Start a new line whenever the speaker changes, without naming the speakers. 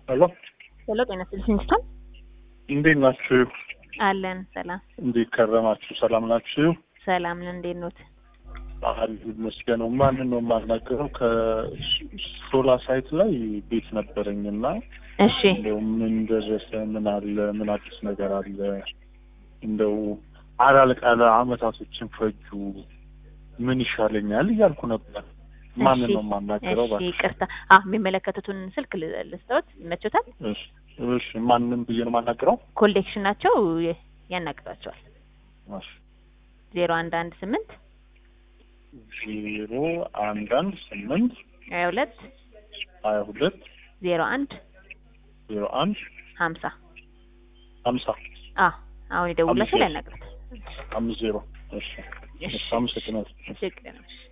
ሄሎ
ሄሎ፣ ጤና ይስጥልኝ ስቶን
እንዴት ናችሁ?
አለን። ሰላም
እንዴት ከረማችሁ? ሰላም ናችሁ?
ሰላም ነን። እንዴት ኖት?
ባህል ይመስገነው። ማንን ነው የማናገረው? ከሶላ ሳይት ላይ ቤት ነበረኝና
እሺ
እንደው ምን ደረሰ? ምን አለ? ምን አዲስ ነገር አለ? እንደው አላልቃለ አመታቶችን ፈጁ። ምን ይሻለኛል እያልኩ ነበር። ማንን ነው የማናገረው?
እሺ፣ ይቅርታ። አዎ የሚመለከቱትን ስልክ ል- ልስጠዎት ይመቾታል?
እሺ፣ እሺ። ማንን ብዬ ነው የማናገረው?
ኮሌክሽን ናቸው ያናግሯቸዋል።
እሺ።
ዜሮ አንድ አንድ ስምንት
ዜሮ አንድ አንድ ስምንት
ሀያ ሁለት
ሀያ ሁለት
ዜሮ አንድ
ዜሮ አንድ
ሀምሳ
ሀምሳ
አ አሁን የደውላቸው
አምስት
ያናግሩት።
አምስት ዜሮ እሺ
እሺ
አመሰግናለሁ።
ችግር ነው።